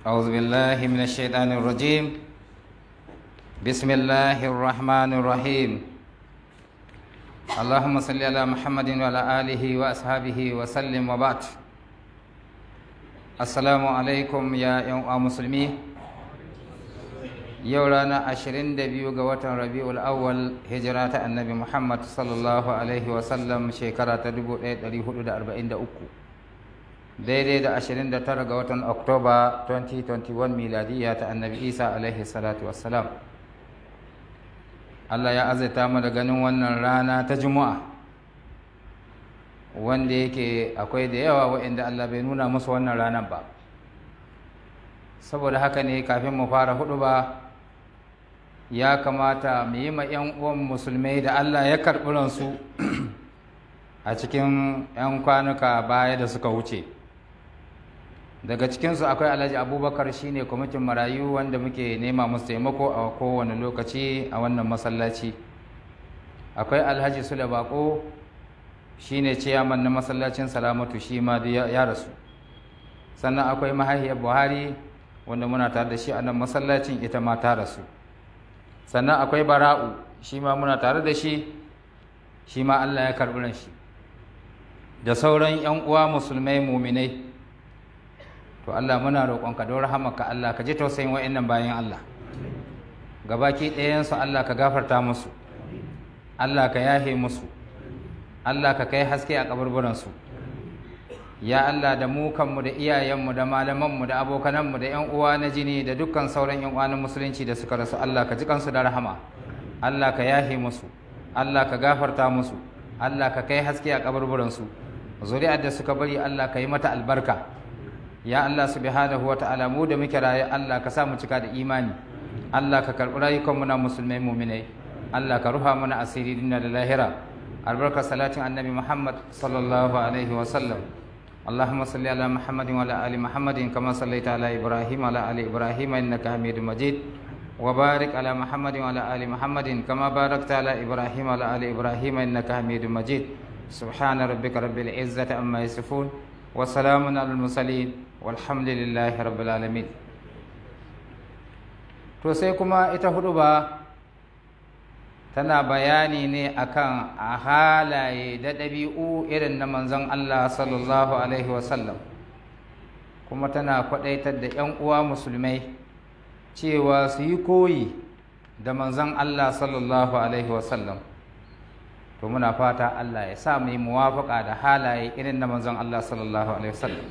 أعوذ بالله من الشيطان الرجيم بسم الله الرحمن الرحيم اللهم صل على محمد وعلى آله وأصحابه وسلم وبعد السلام عليكم يا يوم مسلمين yau ranar ashirin da biyu ga watan rabi'ul awwal hijira ta annabi muhammad sallallahu alaihi wasallam shekara ta 1443 daidai da ashirin da tara ga watan oktoba 2021 miladiya ta annabi isa alaihi salatu wassalam allah ya azaita mu da ganin wannan rana ta juma'a wanda yake akwai da yawa wa'inda allah bai nuna musu wannan ranar ba saboda haka ne kafin mu fara hudu ba ya kamata mu yi ma 'yan uwan musulmai da Allah ya karɓi ransu a cikin 'yan kwanuka baya da suka wuce daga cikinsu akwai alhaji abubakar shine kwamitin marayu wanda muke nema musu taimako a kowane lokaci a wannan masallaci akwai alhaji sule bako shine ciyaman na masallacin salamatu shi ma ya rasu sannan akwai mahaifiyar buhari wanda muna tare da shi a nan masallacin ita ma ta rasu sannan akwai bara'u shi ma muna tare da shi shi ma Allah ya karɓi ran shi da sauran 'yan uwa musulmai muminai to Allah muna roƙonka don rahamaka Allah ka ji tausayin wa'annan bayan Allah gabaki ɗayansu Allah ka gafarta musu Allah ka yahe musu Allah ka kai haske a kaburburansu ya Allah da mu kanmu da iyayenmu da malamanmu da abokananmu da ƴan uwa na jini da dukkan sauran ƴan uwa na musulunci da suka rasu Allah ka ji kansu da rahama Allah ka yahe musu Allah ka gafarta musu Allah ka kai haske a kaburburan su zuri'ar da suka bari Allah ka yi mata albarka ya Allah subhanahu wa ta'ala mu da muke raye Allah ka sa mu cika da imani Allah ka karɓi rayukanmu na musulmai muminai Allah ka ruha mana asiri dinna da lahira albarkar salatin annabi Muhammad sallallahu alaihi wa sallam اللهم صل على محمد وعلى ال محمد كما صليت على ابراهيم وعلى ال ابراهيم انك حميد مجيد وبارك على محمد وعلى ال محمد كما باركت على ابراهيم وعلى ال ابراهيم انك حميد مجيد سبحان ربك رب العزه عما يصفون وسلام على المرسلين والحمد لله رب العالمين to sai kuma ita hudu ba tana bayani ne akan a halaye da ɗabi'u irin na manzon Allah sallallahu alaihi wasallam kuma tana kwaɗaitar da 'yan uwa musulmai cewa su yi koyi da manzon Allah sallallahu alaihi wasallam to muna fata Allah ya sa mu yi muwafaƙa da halaye irin na manzon Allah sallallahu alaihi wasallam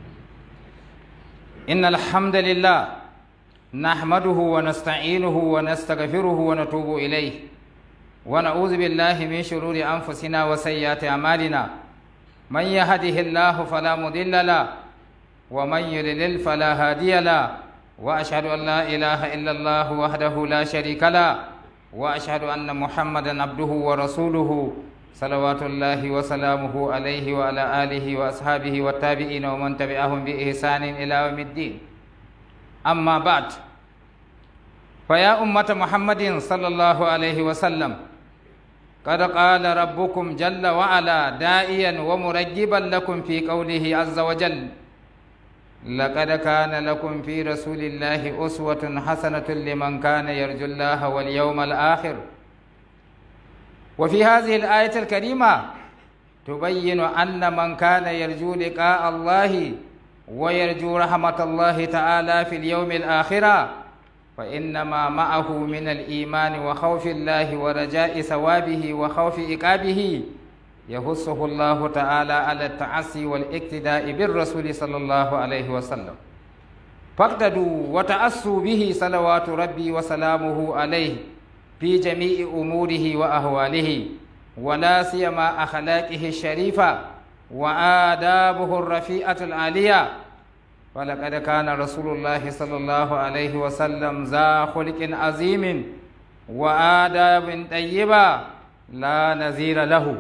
innal hamdalillah nahmaduhu wa nasta'inuhu wa nastaghfiruhu wa natubu ilayhi ونعوذ بالله من شرور أنفسنا وسيئات أعمالنا من يهده الله فلا مضل له ومن يضلل فلا هادي له وأشهد أن لا إله إلا الله وحده لا شريك له وأشهد أن محمدا عبده ورسوله صلوات الله وسلامه عليه وعلى آله وأصحابه والتابعين ومن تبعهم بإحسان إلى يوم الدين أما بعد فيا أمة محمد صلى الله عليه وسلم قد قال ربكم جل وعلا دائيا ومرجبا لكم في قوله عز وجل لقد كان لكم في رسول الله أسوة حسنة لمن كان يرجو الله واليوم الآخر وفي هذه الآية الكريمة تبين أن من كان يرجو لقاء الله ويرجو رحمة الله تعالى في اليوم الآخرة فإنما معه من الإيمان وخوف الله ورجاء ثوابه وخوف إقابه يحثه الله تعالى على التعسي والاقتداء بالرسول صلى الله عليه وسلم فاقتدوا وتأسوا به صلوات ربي وسلامه عليه في جميع أموره وأهواله ولا سيما أخلاقه الشريفة وآدابه الرفيعة العالية ولقد كان رسول الله صلى الله عليه وسلم ذا خلق عظيم وآداب طيبة لا نظير له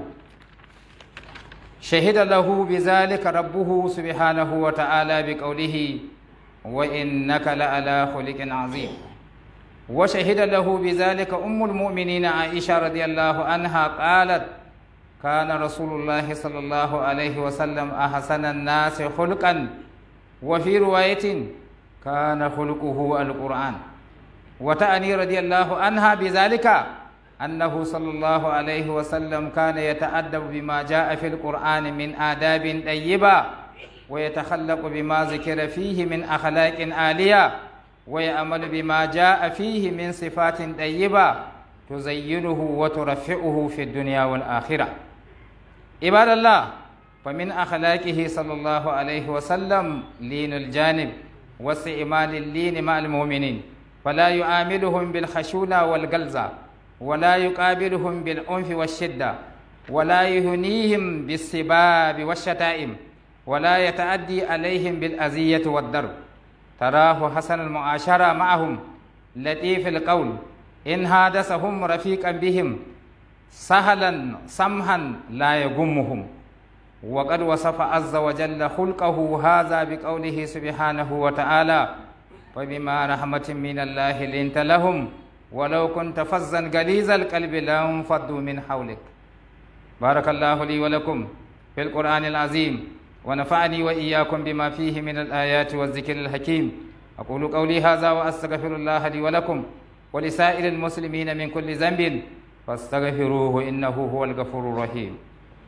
شهد له بذلك ربه سبحانه وتعالى بقوله وإنك لعلى خلق عظيم وشهد له بذلك أم المؤمنين عائشة رضي الله عنها قالت كان رسول الله صلى الله عليه وسلم أحسن الناس خلقا وفي رواية كان خلقه القرآن وتعني رضي الله عنها بذلك أنه صلى الله عليه وسلم كان يتأدب بما جاء في القرآن من آداب طيبة ويتخلق بما ذكر فيه من أخلاق عالية ويأمل بما جاء فيه من صفات طيبة تزينه وترفعه في الدنيا والآخرة عباد الله فمن أخلاقه صلى الله عليه وسلم لين الجانب واستعمال اللين مع المؤمنين فلا يعاملهم بالخشونة والغلظة ولا يقابلهم بالعنف والشدة ولا يهنيهم بالسباب والشتائم ولا يتعدي عليهم بالأذية والضرب تراه حسن المعاشرة معهم لطيف القول إن حادثهم رفيقا بهم سهلا سمحا لا يغمهم وقد وصف عز وجل خلقه هذا بقوله سبحانه وتعالى فبما رحمة من الله لنت لهم ولو كنت فظا غليظ القلب لانفضوا من حولك بارك الله لي ولكم في القرآن العظيم ونفعني وإياكم بما فيه من الآيات والذكر الحكيم أقول قولي هذا وأستغفر الله لي ولكم ولسائر المسلمين من كل ذنب فاستغفروه إنه هو الغفور الرحيم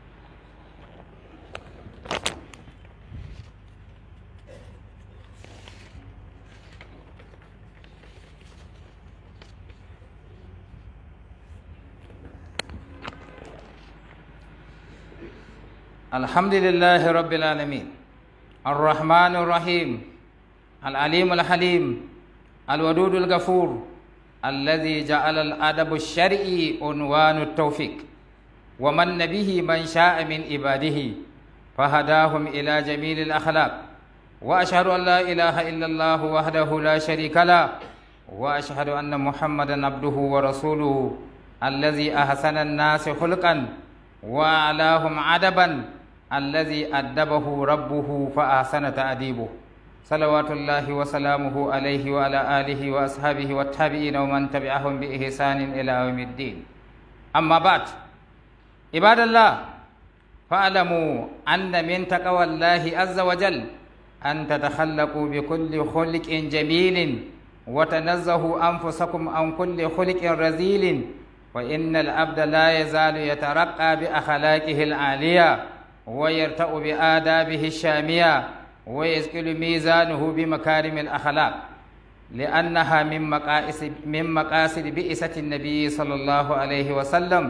الحمد لله رب العالمين الرحمن الرحيم العليم الحليم الودود الغفور الذي جعل الأدب الشرعي عنوان التوفيق ومن به من شاء من عباده فهداهم إلى جميل الأخلاق وأشهد أن لا إله إلا الله وحده لا شريك له وأشهد أن محمدا عبده ورسوله الذي أحسن الناس خلقا وأعلاهم عدبا الذي أدبه ربه فأحسن تأديبه صلوات الله وسلامه عليه وعلى آله وأصحابه والتابعين ومن تبعهم بإحسان إلى يوم الدين أما بعد عباد الله فاعلموا أن من تقوى الله عز وجل أن تتخلقوا بكل خلق جميل وتنزهوا أنفسكم عن كل خلق رذيل فإن العبد لا يزال يترقى بأخلاقه العالية ويرتأ بآدابه الشامية ويسكل ميزانه بمكارم الأخلاق لأنها من مقاصد من مقاصد بئسة النبي صلى الله عليه وسلم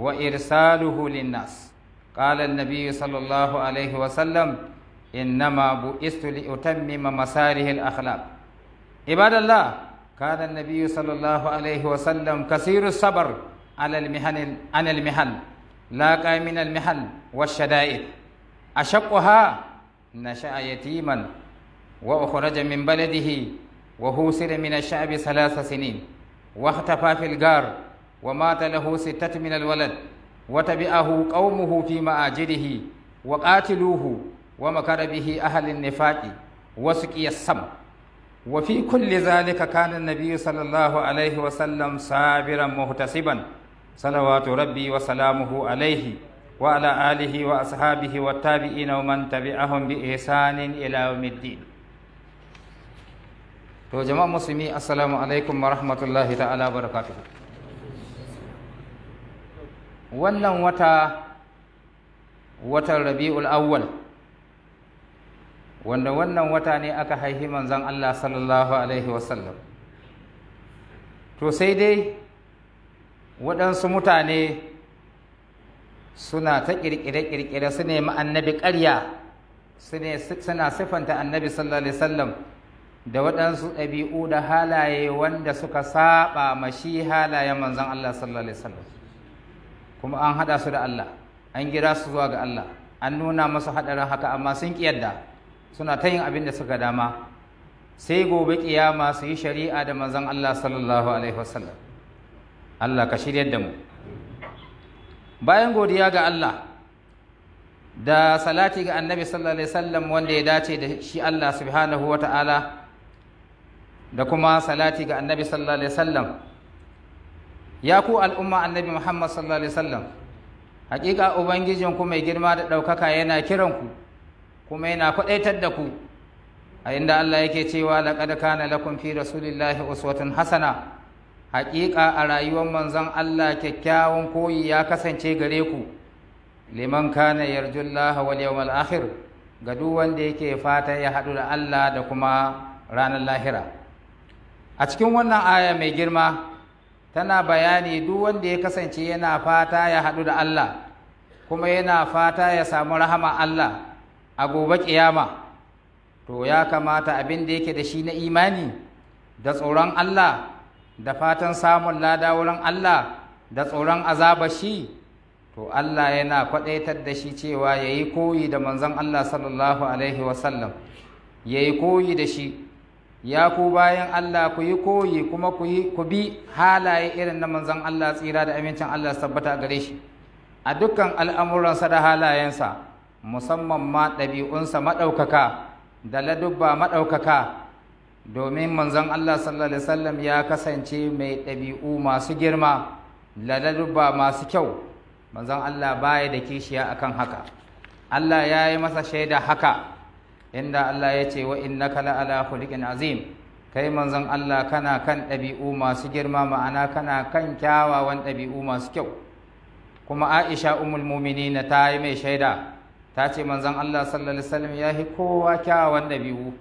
وإرساله للناس قال النبي صلى الله عليه وسلم إنما بئست لأتمم مساره الأخلاق عباد الله كان النبي صلى الله عليه وسلم كثير الصبر على المحن عن المحن لاقى من المحن والشدائد أشقها نشأ يتيما وأخرج من بلده وهوسر من الشعب ثلاث سنين واختفى في الغار ومات له ستة من الولد وتبعه قومه في مآجره وقاتلوه ومكر به أهل النفاق وسقي السم وفي كل ذلك كان النبي صلى الله عليه وسلم صابرا محتسبا صلوات ربي وسلامه عليه وعلى آله وأصحابه والتابعين ومن تبعهم بإحسان إلى يوم الدين to jama'a musulmi assalamu alaikum wa rahmatullahi ta'ala barakatuhu wannan wata watan rabi'ul awwal wanda wannan wata ne aka haihi manzon Allah sallallahu alaihi wasallam to sai dai waɗansu mutane suna ta ƙirƙire-ƙirƙire su nemi annabi ƙarya suna siffanta annabi sallallahu alaihi wasallam da waɗansu ɗabi'u da halaye wanda suka saba ma shi halayen manzon Allah sallallahu alaihi wasallam kuma an haɗa su da Allah an gira su zuwa ga Allah an nuna masu haɗarin haka amma sun ƙi yadda suna ta yin abin da suka dama sai gobe ƙiyama su yi shari'a da manzon Allah sallallahu alaihi wasallam Allah ka shiryar da mu bayan godiya ga Allah da salati ga annabi sallallahu alaihi wasallam wanda ya dace da shi Allah subhanahu wa ta'ala da kuma salati ga annabi sallallahu alaihi wasallam ya ku al'umma annabi Muhammad sallallahu alaihi wasallam hakika ubangijin ku mai girma da ɗaukaka yana kiran ku kuma yana kwaɗaitar da ku a a inda Allah yake cewa laqad kana lakum fi rasulillahi uswatun hasana haƙiƙa a rayuwar manzon Allah kyakkyawan koyi ya kasance gare ku liman kana yarjullaha wal yawmal akhir ga duk wanda yake fata ya haɗu da Allah da kuma ranar lahira a cikin wannan aya mai girma tana bayani duk wanda ya kasance yana fata ya haɗu da Allah kuma yana fata ya samu rahama Allah a gobe ƙiyama to ya kamata abin da yake da shi na imani da tsoron Allah da fatan samun lada wurin Allah da tsoron azaba shi to Allah yana kwaɗaitar da shi cewa ya yi koyi da manzon Allah sallallahu alaihi wasallam ya yi koyi da shi ya ku bayan Allah ku yi koyi kuma ku bi halaye irin na manzon Allah tsira da amincin Allah su tabbata gare shi a dukkan al'amuransa da halayensa musamman ma ɗabi'unsa maɗaukaka da ladubba maɗaukaka domin manzon Allah sallallahu alaihi wasallam ya kasance mai ɗabi'u masu girma da ladubba masu kyau manzon Allah baya da kishiya akan haka Allah ya yi masa shaida haka inda Allah ya ce wa innaka la ala khuliqin azim kai manzon Allah kana kan ɗabi'u masu girma ma'ana kana kan kyawawan ɗabi'u masu kyau kuma Aisha ummul mu'minin ta yi mai shaida ta ce manzon Allah sallallahu alaihi wasallam ya yi kowa kyawawan ɗabi'u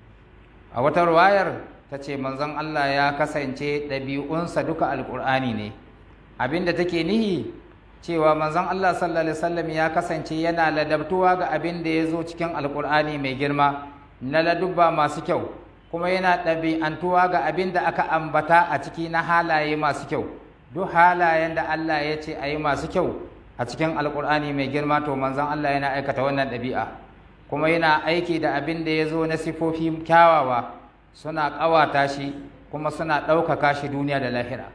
a wata ruwayar ta ce manzon Allah ya kasance ɗabi'unsa duka alƙur'ani ne abinda take nihi cewa manzon Allah sallallahu alaihi wasallam ya kasance yana ladabtuwa ga abin da ya zo cikin alkur'ani mai girma na ladubba masu kyau kuma yana ɗabi'antuwa ga abin da aka ambata a ciki na halaye masu kyau duk halayen da Allah ya ce a yi masu kyau a cikin alkur'ani mai girma to manzon Allah yana aikata wannan ɗabi'a kuma yana aiki da abin da ya zo na sifofi kyawawa suna ƙawata shi kuma suna ɗaukaka shi duniya da lahira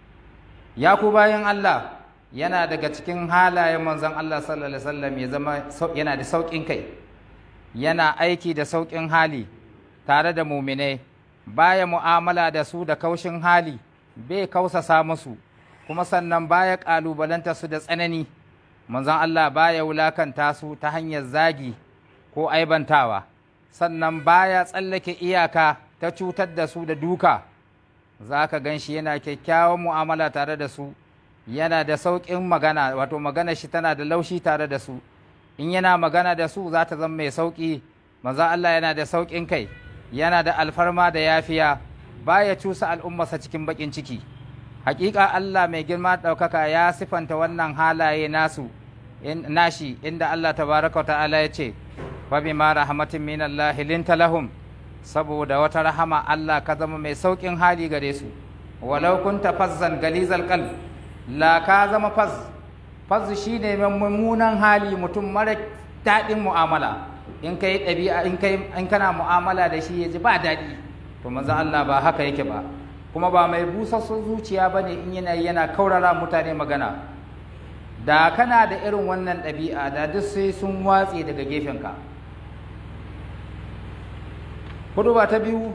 ya ku bayan Allah yana daga cikin halayen manzon Allah sallallahu alaihi wasallam ya zama yana da sauƙin kai yana aiki da sauƙin hali tare da muminai baya mu'amala da su da kaushin hali bai kausasa musu kuma sannan baya ƙalubalanta su da tsanani manzon Allah baya wulakanta su ta hanyar zagi ko aibantawa sannan baya tsallake iyaka ta cutar da su da duka za ka gan shi yana kyakkyawan mu'amala tare da su yana da sauƙin magana wato magana shi tana da laushi tare da su in yana magana da su za ta zama mai sauƙi maza Allah yana da sauƙin kai yana da alfarma da yafiya baya cusa al'ummarsa cikin baƙin ciki hakika Allah mai girma ɗaukaka ya sifanta wannan halaye nasu nashi inda Allah tabaraka ta'ala ya ce fa bima rahmatin min Allah linta lahum saboda wata rahama Allah ka zama mai sauƙin hali gare su walau kunta fazzan galizal qalb la ka zama faz faz shi ne mummunan hali mutum mara daɗin mu'amala in kai ɗabi'a in kai in kana mu'amala da shi ya ji ba daɗi to manzo Allah ba haka yake ba kuma ba mai busassun zuciya ba ne in yana yana kaurara mutane magana da kana da irin wannan ɗabi'a da duk sai sun watse daga gefenka hudu ba ta biyu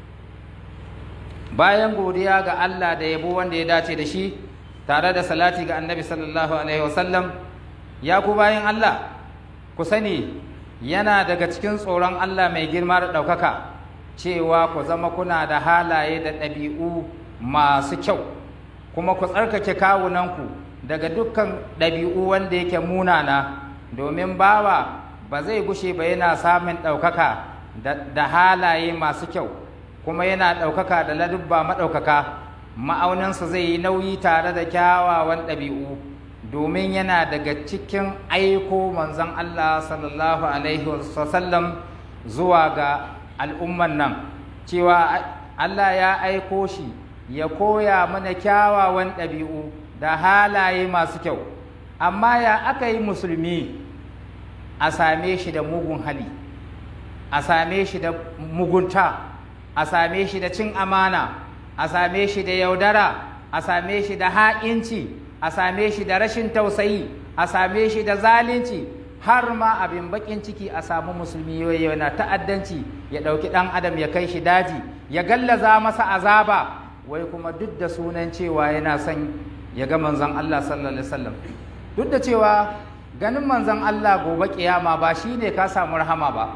bayan godiya ga Allah da yabo wanda ya dace da shi tare da salati ga annabi sallallahu alaihi wasallam ya ku bayan Allah ku sani yana daga cikin tsoron Allah mai girma da ɗaukaka cewa ku zama kuna da halaye da ɗabi'u masu kyau kuma ku tsarkake kawunanku daga dukkan ɗabi'u wanda yake munana domin bawa ba zai gushe ba yana samun ɗaukaka da halaye masu kyau kuma yana ɗaukaka da ladubba maɗaukaka ma'auninsa zai yi nauyi tare da kyawawan ɗabi'u domin yana daga cikin aiko manzon Allah sallallahu alaihi wasallam zuwa ga al'umman nan cewa Allah ya aiko shi ya koya mana kyawawan ɗabi'u da halaye masu kyau amma ya aka yi musulmi a same shi da mugun hali a same shi da mugunta a same shi da cin amana a same shi da yaudara a same shi da ha'inci a same shi da rashin tausayi a same shi da zalunci har ma abin bakin ciki a samu musulmi yana ta'addanci ya ɗauki ɗan adam ya kai shi daji ya gallaza masa azaba wai kuma duk da sunan cewa yana son ya ga manzon Allah sallallahu alaihi wasallam duk da cewa ganin manzon Allah gobe kiyama ba shine ka samu rahama ba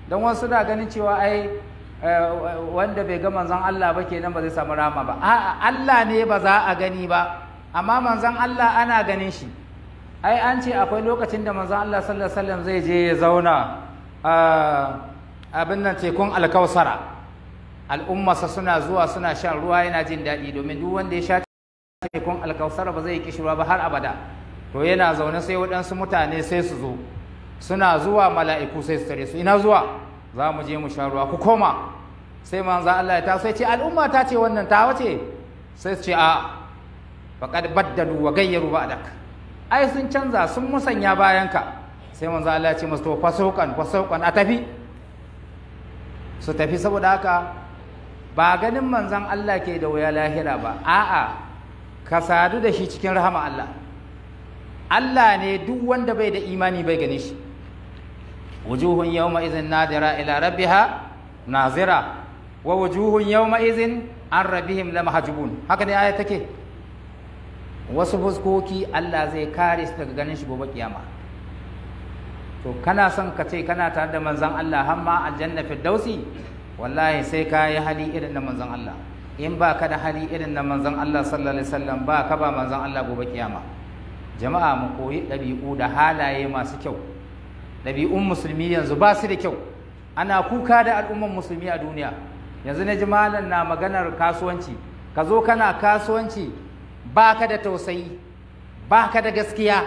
don wasu da ganin cewa ai wanda bai ga manzon Allah ba kenan ba zai samu rama ba a'a Allah ne ba za a gani ba amma manzon Allah ana ganin shi ai an ce akwai lokacin da manzon Allah sallallahu alaihi wasallam zai je ya zauna a abin nan tekun alkausara al'ummarsa suna zuwa suna shan ruwa yana jin daɗi domin duk wanda ya sha tekun alkausara ba zai kishi ruwa ba har abada to yana zaune sai waɗansu mutane sai su zo suna zuwa mala'iku sai su tare su ina zuwa za mu je mu sha ruwa ku koma sai manzo Allah ya taso ya ce al'umma ta ce wannan ta wace sai su ce a faqad baddalu wa gayyaru ba'dak ai sun canza sun musanya bayanka sai manzo Allah ya ce musu to fasaukan fasaukan a tafi su tafi saboda haka ba ganin manzon Allah ke da wuya lahira ba a'a ka sadu da shi cikin rahama Allah Allah ne duk wanda bai da imani bai gane shi wujuhun yawma idhin nadira ila rabbiha nazira wa wujuhun yawma idhin an rabbihim lamahjubun haka ne aya take wasu fuskoki Allah zai kare su daga ganin shi gobe kiyama to kana son ka ce kana tare da manzon Allah har ma aljanna firdausi wallahi sai ka yi hali irin na manzon Allah in ba ka da hali irin na manzon Allah sallallahu alaihi wasallam ba ka ba manzon Allah gobe kiyama jama'a mu koyi ɗabi'u da halaye masu kyau ɗabi'un musulmi yanzu ba su da kyau ana kuka da al'umman musulmi a duniya yanzu na ji malam na maganar kasuwanci ka zo kana kasuwanci ba ka da tausayi ba ka da gaskiya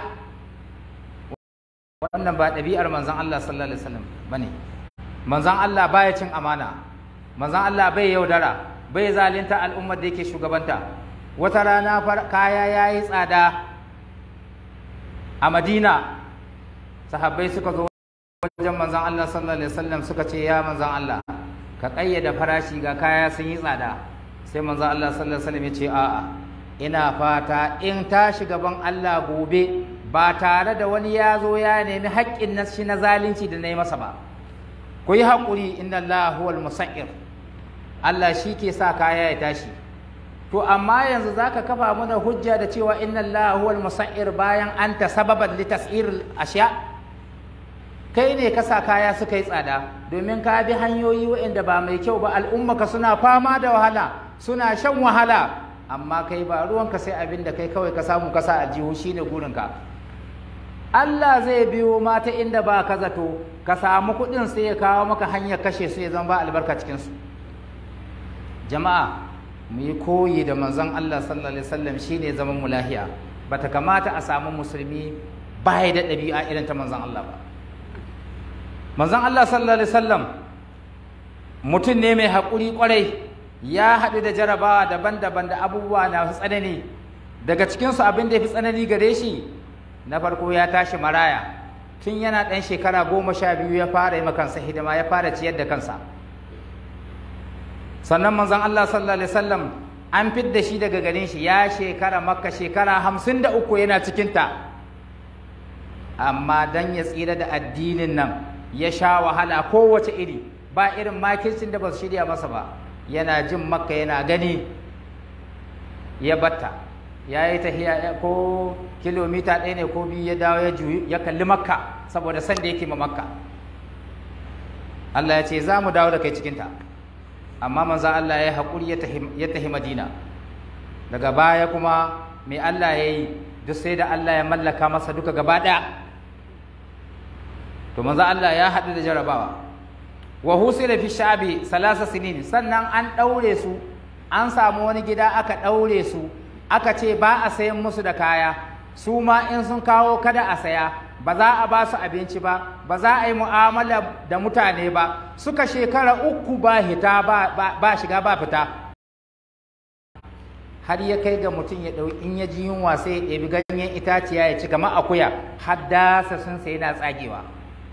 wannan ba ɗabi'ar manzon Allah sallallahu alaihi wasallam bane manzon Allah baya cin amana manzon Allah bai yaudara bai zalunta al'ummar da yake shugabanta wata rana kaya yayi tsada a Madina sahabbai suka zo wajen manzon Allah sallallahu alaihi wasallam suka ce ya manzon Allah ka kayyada farashi ga kaya sun yi tsada sai manzon Allah sallallahu alaihi wasallam ya ce a'a ina fata in tashi gaban Allah gobe ba tare da wani ya zo ya nemi haƙƙin na shi na zalunci da na yi masa ba ku yi haƙuri inna Allah huwal musa'ir Allah shi ke sa kaya ya tashi to amma yanzu zaka kafa mana hujja da cewa inna Allah huwal musa'ir bayan anta sababan li tas'ir asya kai ne ka sa kaya suka yi tsada domin ka bi hanyoyi waɗanda ba mai kyau ba al'ummaka suna fama da wahala suna shan wahala amma kai ba ruwanka sai abin da kai kawai ka samu kasa a jihu shine gurinka Allah zai biyo mata inda ba ka zato ka samu kuɗin sai ya kawo maka hanyar kashe su ya zama ba albarka cikinsu jama'a mu yi koyi da manzon Allah sallallahu alaihi wasallam shine zaman mu lahiya bata kamata a samu musulmi baya da ɗabi'a irin ta manzon Allah ba manzon Allah sallallahu alaihi wasallam mutum ne mai haƙuri ƙwarai ya haɗu da jarabawa daban-daban da abubuwa na tsanani daga cikinsu abin da ya fi tsanani gare shi na farko ya tashi maraya tun yana ɗan shekara goma sha biyu ya fara yi kansa hidima ya fara ciyar da kansa sannan manzon Allah sallallahu alaihi wasallam an fidda shi daga garin shi ya shekara makka shekara hamsin da uku yana cikinta amma dan ya tsira da addinin nan ya sha wahala kowace iri ba irin makircin da ba su shirya masa ba yana jin makka yana gani ya batta ya yi tahiya ko kilomita ɗaya ne ko biyu ya dawo ya juyi ya kalli makka saboda san da yake ma makka Allah ya ce za mu dawo da kai cikinta amma manzo Allah ya haƙuri ya tahi madina daga baya kuma mai Allah ya yi duk sai da Allah ya mallaka masa duka gaba ɗaya to manzo Allah ya haɗu da jarabawa wa husila fi sha'bi salasa sinin sannan an ɗaure su an samu wani gida aka ɗaure su aka ce ba a sayan musu da kaya su ma in sun kawo kada a saya ba za a ba su abinci ba ba za a yi mu'amala da mutane ba suka shekara uku ba hita ba, ba, shiga ba fita har ya kai ga mutum ya ɗau in ya ji yunwa sai ya ɗebi ganyen itaciya ya ci kamar akuya har dasa sun sai yana tsagewa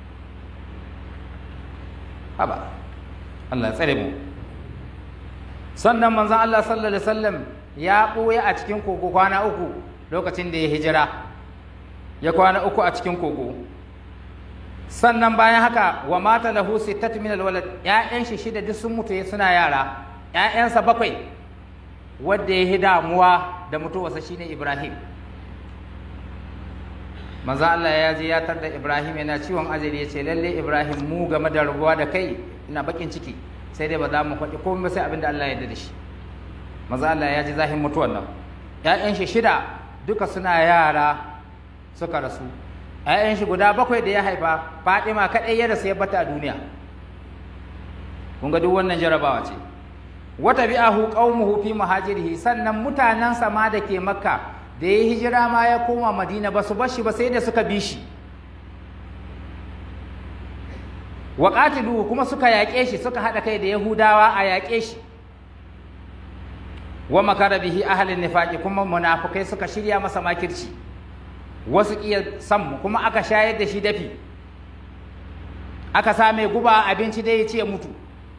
haba Allah tsare mu sannan manzon Allah sallallahu alaihi wasallam ya ɓoye a cikin kogo kwana uku lokacin da ya hijira ya kwana uku a cikin kogo sannan bayan haka wa mata lahu sittatu min alwalad ƴaƴan shi shida duk sun mutu suna yara ƴaƴansa bakwai wanda ya yi damuwa da mutuwarsa shine Ibrahim manzo Allah ya je ya tar da Ibrahim yana ciwon ajali ya ce lalle Ibrahim mu game da rabuwa da kai ina bakin ciki sai dai ba za mu faɗi komai ba sai abin da Allah ya yarda da shi manzo Allah ya ji zahin mutuwan nan ƴaƴan shi shida duka suna yara suka rasu ƴaƴan shi guda bakwai da ya haifa Fatima kadai ya rasu ya bata a duniya kun ga duk wannan jarabawa ce wata bi'ahu qaumuhu fi muhajirihi sannan mutanansa ma da ke makka da ya hijira ma ya koma madina ba su bar shi ba sai da suka bi shi wa qatiluhu kuma suka yaƙe shi suka haɗa kai da yahudawa a yaƙe shi wa makara bihi ahlin nifaqi kuma munafukai suka shirya masa makirci wasu ƙiya san kuma aka shayar da shi dafi aka sa mai guba abinci dai ya ce mutu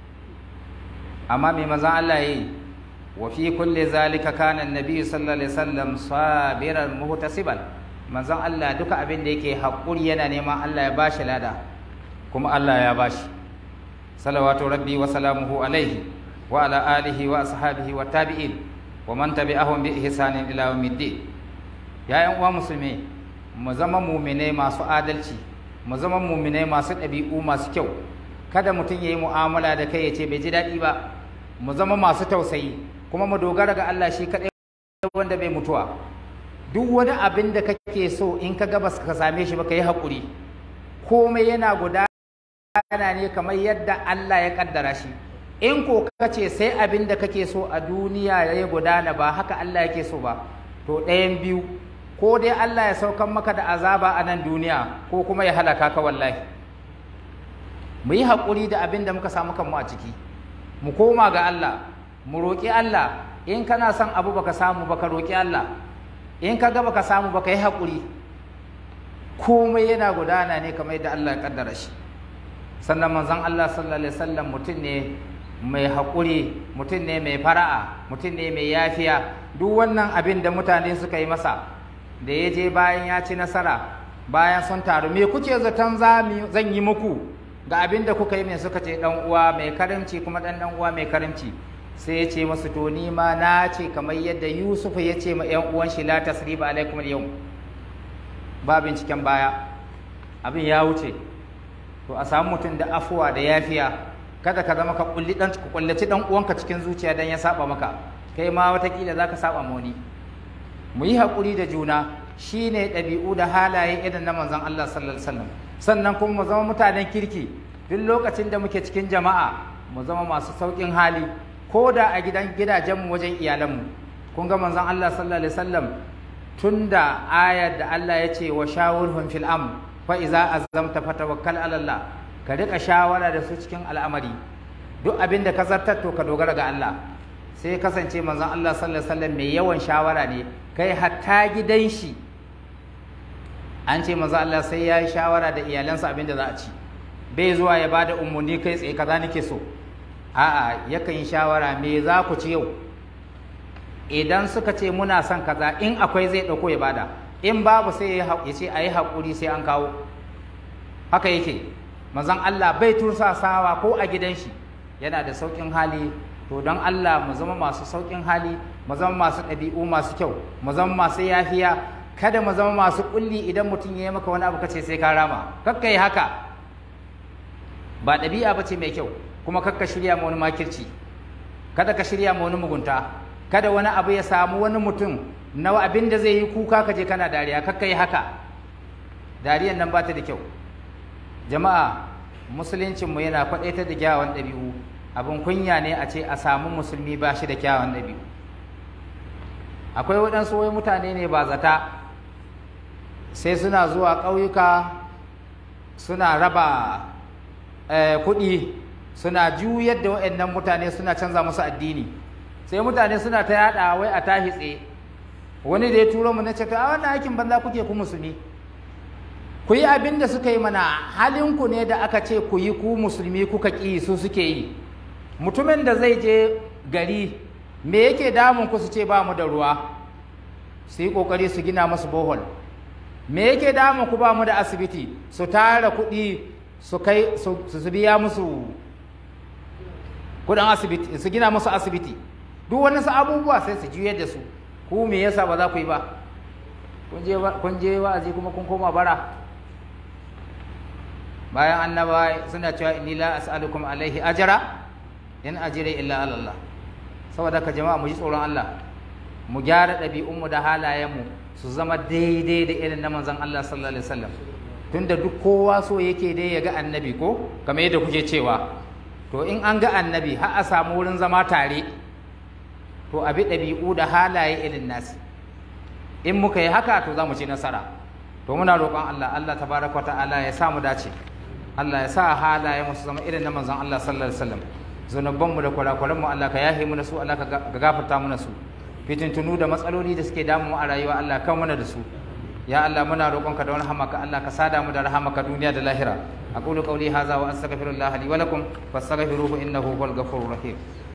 amma mai mazan Allah yi wa fi kulli zalika kana annabi sallallahu alaihi wasallam sabiran muhtasiban manzon Allah duka abin da yake hakuri yana neman Allah ya bashi lada kuma Allah ya bashi salawatu rabbi wa salamuhu alaihi wa ala alihi wa ashabihi wa tabi'in wa man tabi'ahum bi ihsanin ila yawmiddin ya yan uwa musulmi mu zama mu'minai masu adalci mu zama mu'minai masu ɗabi'u masu kyau kada mutum ya yi mu'amala da kai ya ce bai ji daɗi ba mu zama masu tausayi kuma mu dogara ga Allah shi kaɗai wanda bai mutuwa duk wani abin da kake so in ka gabas ka same shi ba ka yi haƙuri komai yana gudana ne kamar yadda Allah ya kaddara shi in ko ka ce sai abin da kake so a duniya ya gudana ba haka Allah yake so ba to ɗayan biyu ko dai Allah ya saukan maka da azaba a nan duniya ko kuma ya halaka ka wallahi mu yi haƙuri da abin da muka samu kanmu a ciki mu koma ga Allah mu roƙi Allah in kana son abu baka samu baka roƙi Allah in ka ga baka samu baka yi haƙuri komai yana gudana ne kamar yadda Allah ya kaddara shi sannan manzon Allah sallallahu alaihi wasallam mutum ne mai haƙuri mutum ne mai fara'a mutum ne mai yafiya duk wannan abin da mutane suka yi masa da ya je bayan ya ci nasara bayan sun taru me kuke zaton zan yi muku ga abin da kuka yi mai suka ce dan uwa mai karimci kuma dan dan uwa mai karimci sai ya ce masu to ni ma na ce kamar yadda Yusuf ya ce ma ƴan uwan shi la tasriba alaikum al ba binciken baya abin ya wuce to a samu mutum da afuwa da yafiya kada ka zama ka kulli dan ka kullaci dan uwanka cikin zuciya dan ya saba maka kai ma watakila zaka saba ma wani mu yi hakuri da juna shine ɗabi'u da halaye irin na manzon Allah sallallahu alaihi wasallam sannan kuma mu zama mutanen kirki duk lokacin da muke cikin jama'a mu zama masu sauƙin hali ko da a gidan gidajenmu wajen iyalanmu kun ga manzon Allah sallallahu alaihi wasallam tunda ayar da Allah ya ce wa shawurhum fil am fa iza azamta fatawakkal ala Allah ka rika shawara da su cikin al'amari duk abin da ka zartar to ka dogara ga Allah sai kasance manzon Allah sallallahu alaihi wasallam mai yawan shawara ne kai hatta gidan shi an ce maza Allah sai ya yi shawara da iyalansa abin da za a ci bai zuwa ya bada umarni kai tsaye kaza nake so a'a yakan yi shawara me za ku ci yau idan suka ce muna son kaza in akwai zai ɗauko ya bada in babu sai ya ce a yi haƙuri sai an kawo haka yake mazan Allah bai tursasawa ko a gidan shi yana da sauƙin hali to don Allah mu zama masu sauƙin hali mu zama masu ɗabi'u masu kyau mu zama masu yafiya kada mu zama masu kulli idan mutum ya yi maka wani abu kace sai ka rama kakka yi haka ba ɗabi'a ba ce mai kyau kuma kakka shirya ma wani makirci kada ka shirya ma wani mugunta kada wani abu ya samu wani mutum na abin da zai yi kuka ka je kana dariya kakka yi haka dariyan nan ba ta da kyau jama'a musuluncinmu yana kwaɗaitar da kyawawan ɗabi'u abin kunya ne a ce a samu musulmi ba shi da kyawawan ɗabi'u akwai waɗansu wai mutane ne ba zata sai suna zuwa ƙauyuka suna raba kuɗi suna juyar da waɗannan mutane suna canza musu addini sai mutane suna ta yaɗa wai a tahitse wani da ya turo mu na ce a wannan aikin banza kuke ku musulmi ku yi abin da suka yi mana halinku ne da aka ce ku yi ku musulmi kuka ƙi su suke yi mutumin da zai je gari me yake damun ku su ce ba mu da ruwa su yi ƙoƙari su gina masu bohol me yake damun ku ba mu da asibiti su tara kuɗi su kai su biya musu kuɗin asibiti su gina musu asibiti duk wani su abubuwa sai su juyar da su ku me yasa ba za ku yi ba kun je wa'azi kuma kun koma bara bayan annaba suna cewa inni la as'alukum alaihi ajra in ajri illa ala Allah saboda ka jama'a mu ji tsoron Allah mu gyara ɗabi'unmu da halayenmu su zama daidai da irin na manzon Allah sallallahu alaihi wasallam tunda duk kowa so yake dai ya ga annabi ko kamar yadda kuke cewa to in an ga annabi har a samu wurin zama tare to abi ɗabi'u da halaye irin nasi in muka yi haka to za mu ci nasara to muna roƙon Allah Allah tabaraka ta'ala ya sa mu dace Allah ya sa halaye mu su zama irin na manzon Allah sallallahu alaihi wasallam zunuban mu da kurakuran mu Allah ka yahe mu na su Allah ka gafarta mu na su fitintunu da matsaloli da suke damu a rayuwa Allah kan mana da su ya Allah muna roƙonka da wani hamaka Allah ka sada mu da rahamaka duniya da lahira aqulu qawli hadha wa astaghfirullah li wa lakum fastaghfiruhu innahu huwal ghafurur rahim